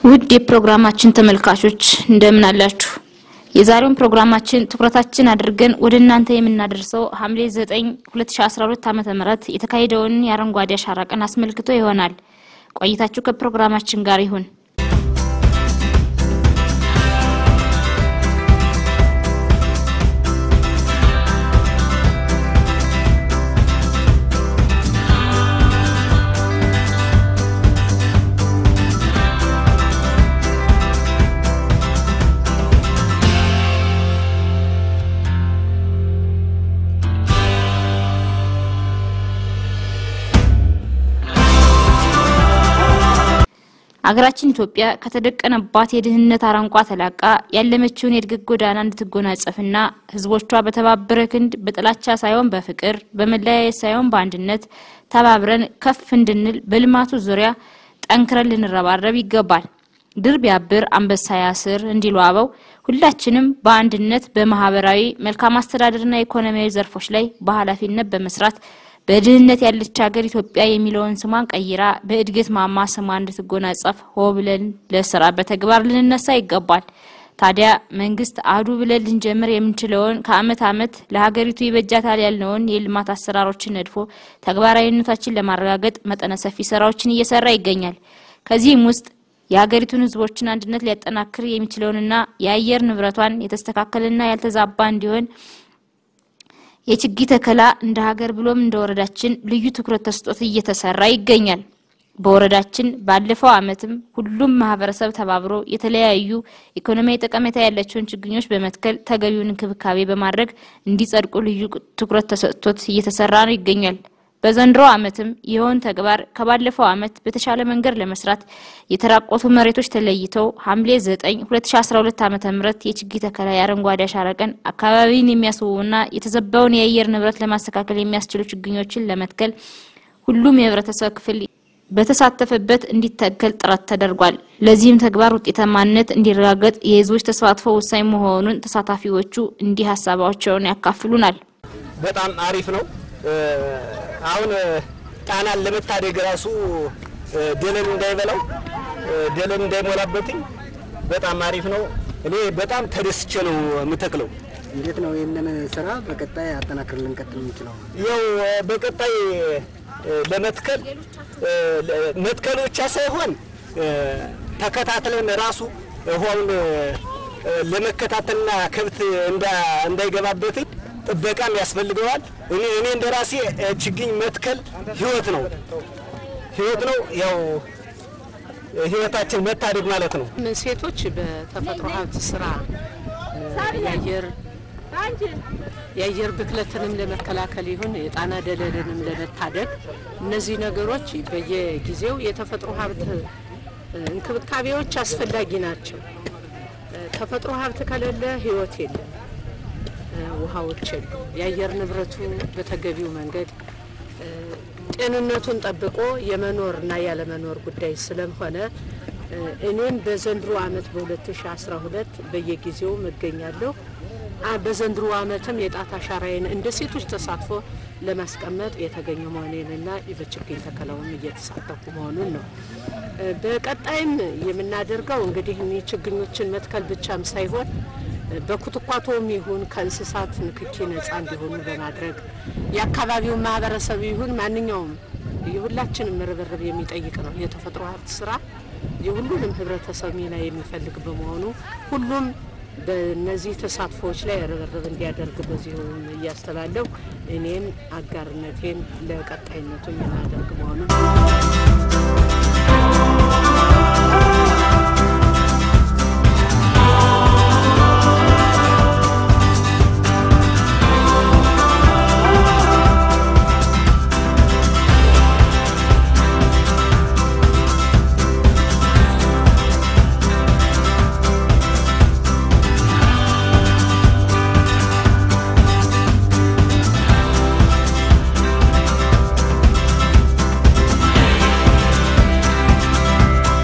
ውድ የፕሮግራማችን ተመልካቾች እንደምን አላችሁ? የዛሬውን ፕሮግራማችን ትኩረታችን አድርገን ወደ እናንተ የምናደርሰው ሐምሌ 9 2012 ዓ.ም የተካሄደውን የአረንጓዴ አሻራ ቀን አስመልክቶ ይሆናል። ቆይታችሁ ከፕሮግራማችን ጋር ይሁን። አገራችን ኢትዮጵያ ከተደቀነባት የድህነት አረንቋ ተላቃ ያለመችውን የእድገት ጎዳና እንድትጎናጸፍና ሕዝቦቿ በተባበረ ክንድ በጥላቻ ሳይሆን በፍቅር በመለያየት ሳይሆን በአንድነት ተባብረን ከፍ እንድንል በልማቱ ዙሪያ ጠንክረን ልንረባረብ ይገባል። ድር ቢያብር አንበሳ ያስር እንዲሉ አበው ሁላችንም በአንድነት በማህበራዊ መልካም አስተዳደርና ኢኮኖሚያዊ ዘርፎች ላይ በኃላፊነት በመስራት በድህነት ያለች ሀገር ኢትዮጵያ የሚለውን ስሟን ቀይራ በእድገት ማማ ስሟ እንድትጎናጸፍ ሆ ብለን ለስራ በተግባር ልንነሳ ይገባል። ታዲያ መንግስት አዱ ብለን ልንጀምር የምንችለውን ከአመት አመት ለሀገሪቱ ይበጃታል ያልነውን የልማት አሰራሮችን ነድፎ ተግባራዊነታችን ለማረጋገጥ መጠነ ሰፊ ስራዎችን እየሰራ ይገኛል። ከዚህም ውስጥ የሀገሪቱን ህዝቦችን አንድነት ሊያጠናክር የሚችለውንና የአየር ንብረቷን የተስተካከለና ያልተዛባ እንዲሆን የችግኝ ተከላ እንደ ሀገር ብሎም እንደ ወረዳችን ልዩ ትኩረት ተሰጥቶት እየተሰራ ይገኛል። በወረዳችን ባለፈው አመትም ሁሉም ማህበረሰብ ተባብሮ የተለያዩ ኢኮኖሚያዊ ጠቀሜታ ያላቸውን ችግኞች በመትከል ተገቢውን እንክብካቤ በማድረግ እንዲጸድቁ ልዩ ትኩረት ተሰጥቶት እየተሰራ ነው ይገኛል። በዘንድሮ አመትም ይኸውን ተግባር ከባለፈው አመት በተሻለ መንገድ ለመስራት የተራቆቱ መሬቶች ተለይተው ሐምሌ 9 2012 ዓ.ም የችግኝ ተከላ የአረንጓዴ አሻራ ቀን አካባቢን የሚያስውቡና የተዘባውን የአየር ንብረት ለማስተካከል የሚያስችሉ ችግኞችን ለመትከል ሁሉም የህብረተሰብ ክፍል በተሳተፈበት እንዲተከል ጥረት ተደርጓል። ለዚህም ተግባር ውጤታማነት እንዲረጋገጥ የህዝቦች ተሳትፎ ወሳኝ መሆኑን ተሳታፊዎቹ እንዲህ ሀሳባቸውን ያካፍሉናል። በጣም አሪፍ ነው። አሁን ጣናን ለመታደግ ራሱ ደለል እንዳይበላው ደለል እንዳይሞላበትኝ በጣም አሪፍ ነው። እኔ በጣም ተደስቼ ነው የምተክለው። እንዴት ነው ይህንን ስራ በቀጣይ አጠናክር ልንቀጥል የምንችለው? ያው በቀጣይ ለመትከል መትከል ብቻ ሳይሆን ተከታትለን ራሱ ውሃውን ለመከታተልና ከብት እንዳይገባበትኝ ጥበቃም ያስፈልገዋል። እኔ እኔ እንደ ራሴ ችግኝ መትከል ህይወት ነው ህይወት ነው። ያው ህይወታችን መታደግ ማለት ነው። ሴቶች በተፈጥሮ ሀብት ስራ የአየር የአየር ብክለትንም ለመከላከል ይሁን የጣና ደለልንም ለመታደግ እነዚህ ነገሮች በየጊዜው የተፈጥሮ ሀብት እንክብካቤዎች አስፈላጊ ናቸው። ተፈጥሮ ሀብት ከሌለ ህይወት የለም። ውሃዎችን የአየር ንብረቱ በተገቢው መንገድ ጤንነቱን ጠብቆ የመኖር እና ያለመኖር ጉዳይ ስለሆነ እኔም በዘንድሮ ዓመት በ2012 በየጊዜው እገኛለሁ። በዘንድሮ ዓመትም የጣት አሻራዬን እንደ ሴቶች ተሳትፎ ለማስቀመጥ የተገኘ መሆኔንና በችግኝ ተከላውም እየተሳተፉ መሆኑን ነው። በቀጣይም የምናደርገው እንግዲህ እኒህ ችግኞችን መትከል ብቻም ሳይሆን በኩትኳቶም ይሁን ከእንስሳት ንክኪ ነጻ እንዲሆኑ በማድረግ የአካባቢውን ማህበረሰብ ይሁን ማንኛውም የሁላችንም ርብርብ የሚጠይቅ ነው። የተፈጥሮ ሀብት ስራ የሁሉንም ህብረተሰብ ሚና የሚፈልግ በመሆኑ ሁሉም በእነዚህ ተሳትፎዎች ላይ ርብርብ እንዲያደርግ በዚሁም እያስተላለሁ እኔም አጋርነቴን ለቀጣይነቱ የማደርግ መሆኑን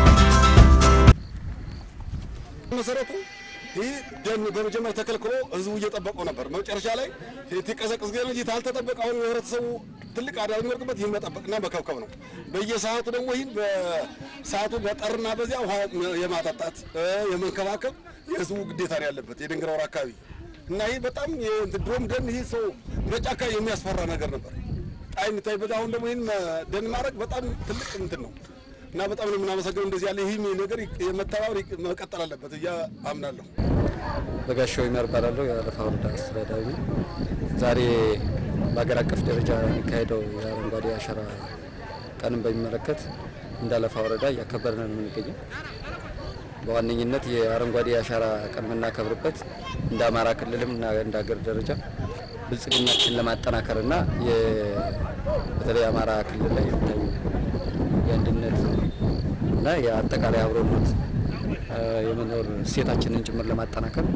መሰረቱ ይህ ደን በመጀመሪያ ተከልክሎ ህዝቡ እየጠበቀው ነበር። መጨረሻ ላይ የቀዘቅዝ ገ እንጂ ታልተጠበቀ አሁን የህብረተሰቡ ትልቅ አደጋ የሚወርቅበት ይህን መጠበቅና መከብከብ ነው። በየሰዓቱ ደግሞ ይህን በሰዓቱ በጠርና በዚያ ውሃ የማጠጣት የመንከባከብ የህዝቡ ግዴታ ነው ያለበት የድንግራ ወር አካባቢ እና ይህ በጣም ድሮም ደን ይህ ሰው በጫካ የሚያስፈራ ነገር ነበር ጣይ የሚታይበት አሁን ደግሞ ይህን ደን ማድረግ በጣም ትልቅ እንትን ነው እና በጣም ነው የምናመሰግነው። እንደዚህ ያለ ይህ ነገር የመተባበር መቀጠል አለበት እያ አምናለሁ። በጋሻው ይመር እባላለሁ። የአለፋ ወረዳ አስተዳዳሪ ነኝ። ዛሬ በሀገር አቀፍ ደረጃ የሚካሄደው የአረንጓዴ አሻራ ቀንን በሚመለከት እንደ አለፋ ወረዳ እያከበርን ነው የምንገኘው። በዋነኝነት የአረንጓዴ አሻራ ቀን የምናከብርበት እንደ አማራ ክልልም እና እንደ ሀገር ደረጃ ብልጽግናችን ለማጠናከር እና በተለይ አማራ ክልል ላይ የሚታዩ የአንድነት እና የአጠቃላይ አብሮነት የመኖር እሴታችንን ጭምር ለማጠናከር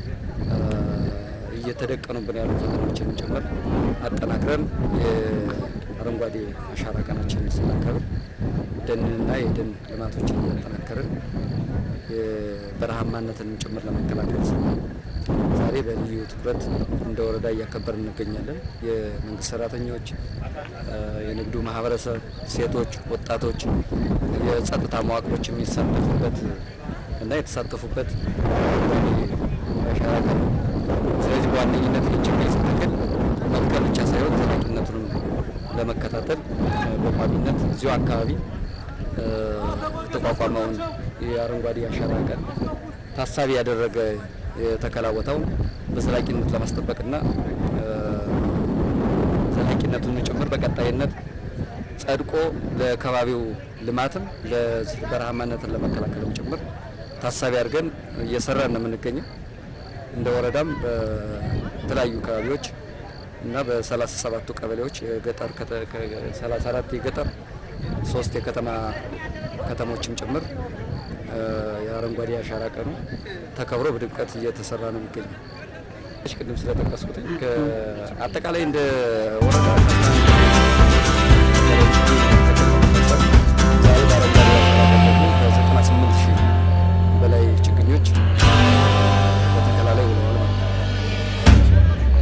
እየተደቀኑብን ያሉ ፈተናዎችንን ጭምር አጠናክረን የአረንጓዴ አሻራ ቀናችንን ስናከብር ደንንና የደን ልማቶችን እያጠናከርን የበረሃማነትንም ጭምር ለመከላከል ስናል ዛሬ በልዩ ትኩረት እንደ ወረዳ እያከበርን እንገኛለን። የመንግስት ሰራተኞች፣ የንግዱ ማህበረሰብ፣ ሴቶች፣ ወጣቶች፣ የጸጥታ መዋቅሮች የሚሳተፉበት እና የተሳተፉበት አሻራ ቀን ነው። ስለዚህ በዋነኝነት ችግኝ ስትክል መትከል ብቻ ሳይሆን ዘላቂነቱንም ለመከታተል በቋሚነት እዚሁ አካባቢ የተቋቋመውን የአረንጓዴ አሻራ ቀን ታሳቢ ያደረገ የተከላ ቦታውን በዘላቂነት ለማስጠበቅና ዘላቂነቱን ጭምር በቀጣይነት ጸድቆ ለከባቢው ልማትም ለበረሃማነትን ለመከላከልም ጭምር ታሳቢ አድርገን እየሰራን ነው የምንገኘው። እንደ ወረዳም በተለያዩ አካባቢዎች እና በሰላሳ ሰባቱ ቀበሌዎች የገጠር ሰላሳ አራት የገጠር ሶስት የከተማ ከተሞችም ጭምር የአረንጓዴ አሻራ ቀኑ ተከብሮ በድምቀት እየተሰራ ነው የሚገኘው። ቅድም ስለጠቀስኩት አጠቃላይ እንደ ወረዳ ዛሬ በአረንጓዴ አሻራ ቀን ከዘጠና ስምንት ሺህ በላይ ችግኞች በተከላ ላይ ውለዋል ማለት ነው።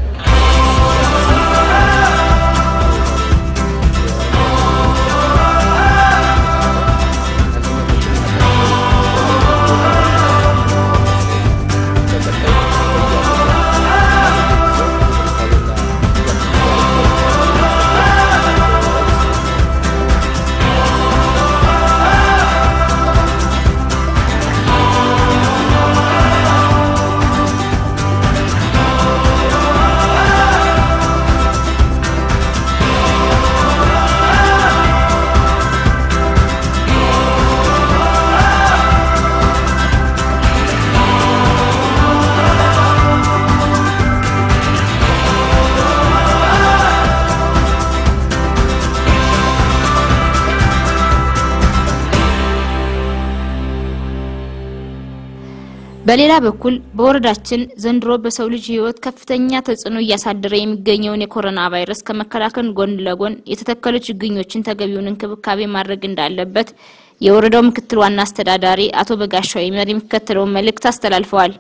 በሌላ በኩል በወረዳችን ዘንድሮ በሰው ልጅ ሕይወት ከፍተኛ ተጽዕኖ እያሳደረ የሚገኘውን የኮሮና ቫይረስ ከመከላከል ጎን ለጎን የተተከሉ ችግኞችን ተገቢውን እንክብካቤ ማድረግ እንዳለበት የወረዳው ምክትል ዋና አስተዳዳሪ አቶ በጋሻው ይመር የሚከተለውን መልእክት አስተላልፈዋል።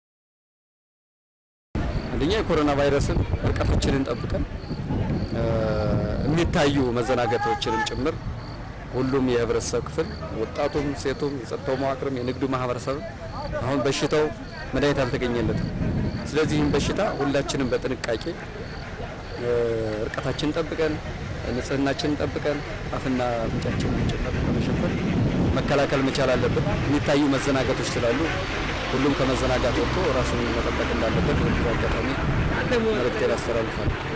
አንደኛ የኮሮና ቫይረስን ርቀቶችንን ጠብቀን የሚታዩ መዘናገቶችንም ጭምር ሁሉም የህብረተሰብ ክፍል ወጣቱም፣ ሴቱም፣ የጸጥታው መዋቅርም፣ የንግዱ ማህበረሰብም አሁን በሽታው መድኃኒት አልተገኘለትም። ስለዚህም በሽታ ሁላችንም በጥንቃቄ እርቀታችንን ጠብቀን ንጽህናችንን ጠብቀን አፍና አፍንጫችንን ጭምር በመሸፈን መከላከል መቻል አለብን። የሚታዩ መዘናጋቶች ስላሉ ሁሉም ከመዘናጋት ወጥቶ ራሱን መጠበቅ እንዳለበት በዚህ አጋጣሚ መልእክቴን አስተላልፋለሁ።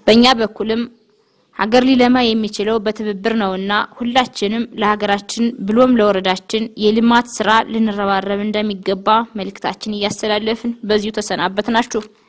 በእኛ በኩልም ሀገር ሊለማ የሚችለው በትብብር ነውና ሁላችንም ለሀገራችን ብሎም ለወረዳችን የልማት ስራ ልንረባረብ እንደሚገባ መልእክታችን እያስተላለፍን በዚሁ ተሰናበትናችሁ።